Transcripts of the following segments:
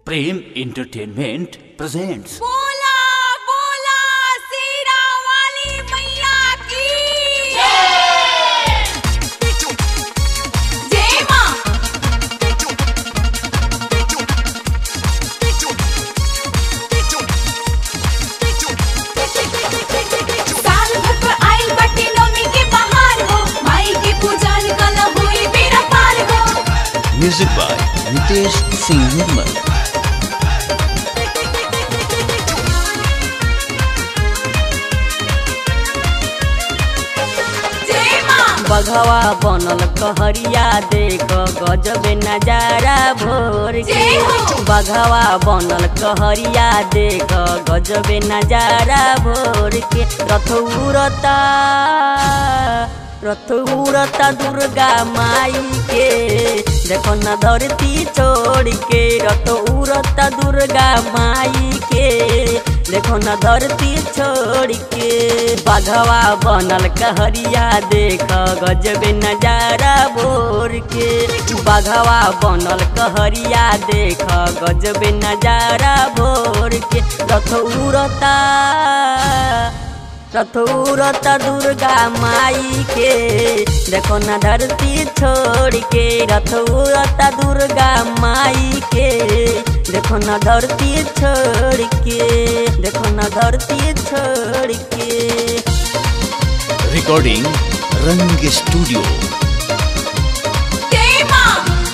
प्रेम entertainment presents बोला बोला सीरा वाली मैया की जय मां साल भर पर आइल बाटे नौमी के बहार हो माई के पूजन कल होई बेरा पार हो म्यूजिक बाय नितेश सिंह निर्मल जय मां बघवा बनल कहरिया देख गजब नजारा भोर के जय हो। बघवा बनल कहरिया देख गजब नजारा भोर के रथ उड़ता रथ उड़ता दुर्गा माई के देखो न धरती छोड़ के रथ उड़ता दुर्गा माई के देखो न धरती छोड़ के बघवा बनल कहरिया देख गजब नजारा भोर के बघवा बनल कहरिया देख गजब नजारा भोर के रथ उड़ता रथ उड़ता दुर्गा माई के देखो न धरती छोड़ के रथ उड़ता दुर्गा माई के देखो न धरती छोड़ के देखो न धरती छोड़ के रिकॉर्डिंग रंग स्टूडियो जय मां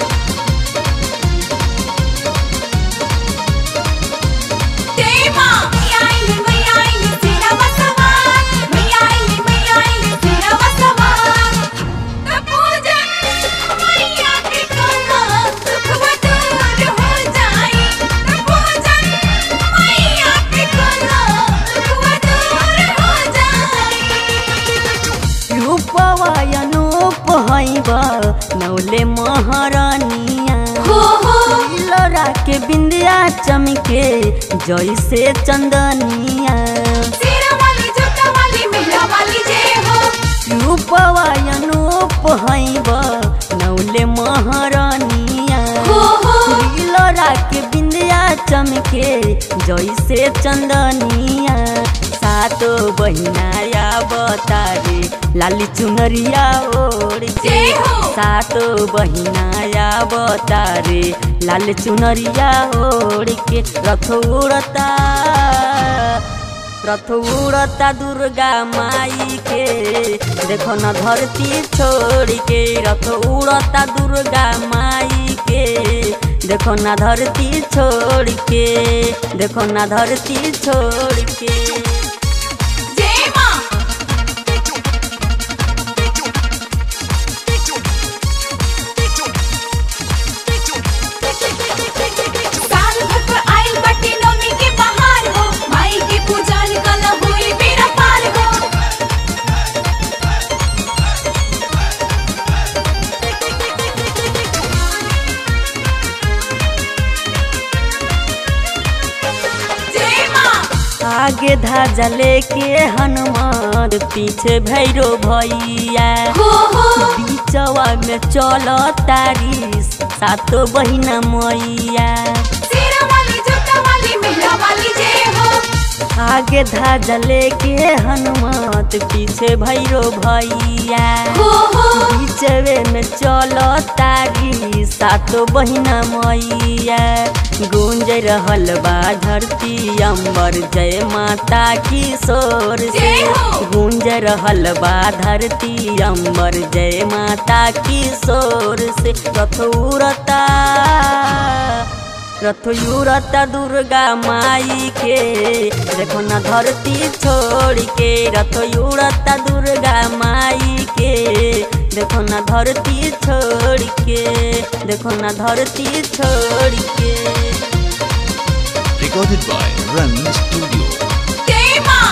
जय मां मैया आइली मैया आइली तेरा बसवार मैया आइली मैया आइली तेरा बसवार तो पूजन मैया के करना दुख दूर हो जाए तो पूजन मैया के करना दुख दूर हो जाए रूपवा अनूप हैब नौले महारानिया हो हो लड़ा के बिंदिया चमके जैसे चंदनिया तेरा वाली जूता वाली मेहरा वाली जय हो रूपवा अनूप हैब नौले महारानिया हो हो लड़ा के बिंदिया चमके जैसे चंदनिया सातो बहिनाया बतारे लाली चुनरिया ओढ़ के जय हो। सातो बहिनाया बतारे लाल चुनरिया ओढ़ के रथ उड़ता रथ उड़ता दुर्गा माई के देखो न धरती छोड़ के रथ उड़ता दुर्गा माई के देखो न धरती छोड़ के देखो न धरती छोड़ के जय मां साल भर पर आइल बाटे नौमी के बहार हो माई के पूजन कल होई बेरा पार हो जय मां आगे धाजा लेके हनुमान पीछे भैरो भैया हो हो बीचवा में चलो तारी सातो बहिना मैया तेरा वाली जूता वाली मेहरा वाली जय हो आगे धाजा लेके हनुमत पीछे भैरो भैया हो हो बीचवे में चलो तारी सातो बहिना मैया गूंज रहल बा धरती अंबर जय माता की शोर से जय हो। गूंज रहल बा धरती अंबर जय माता की शोर से रथ उड़ता रथ उड़ता दुर्गा माई के देखो न धरती छोड़ के रथ उड़ता दुर्गा माई के देखो न धरती छोड़ के देखो न धरती छोड़ के रिकॉर्डेड बाय रंग स्टूडियो जय मां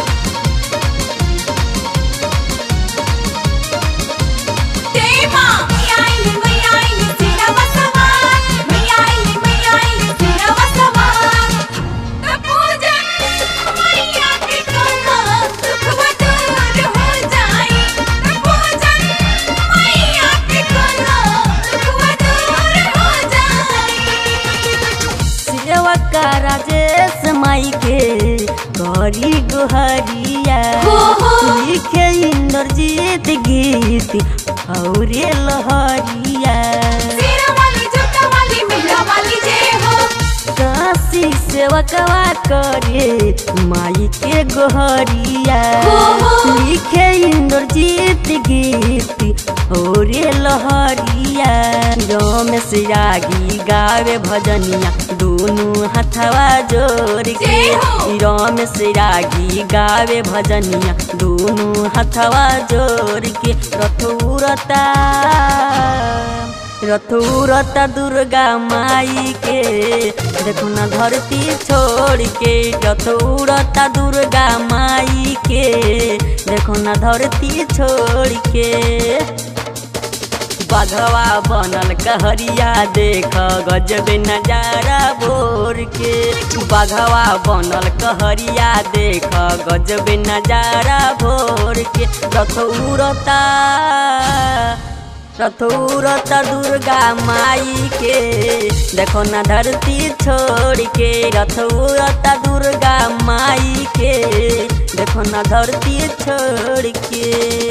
जय मां मैया आइली मैया आइली तेरा बसवार मैया आइली मैया आइली तेरा बसवार तो पूजन मैया के करना दुख दूर हो जाए तो पूजन मैया के करना दुख दूर हो जाए का राजेश माई के गरी गोहरिया हो, हो। लिखे इंद्रजीत गीत और लहरिया शेरा वाली जूता वाली मेहरा वाली जय हो काशी सेवकवा करे माई के गोहरिया हो, हो। लिखे इंद्रजीत गीत और लहरिया रमेश रागी गावे भजनिया दोनों हथवा जोड़ के जय हो। रमेश रागी गावे भजनिया दोनों हथवा जोड़ के रथुरता रथुरता दुर्गा माई के देखो ना धरती छोड़ के रथुरता दुर्गा माई के देखो ना धरती छोड़ के बघवा बनल कहरिया देख गजब नजारा भोर के बघवा बनल कहरिया देख गजब नजारा भोर के रथौरता रथौरता दुर्गा माई के देखो ना धरती छोड़ के रथौरता दुर्गा माई के देखो ना धरती छोड़ के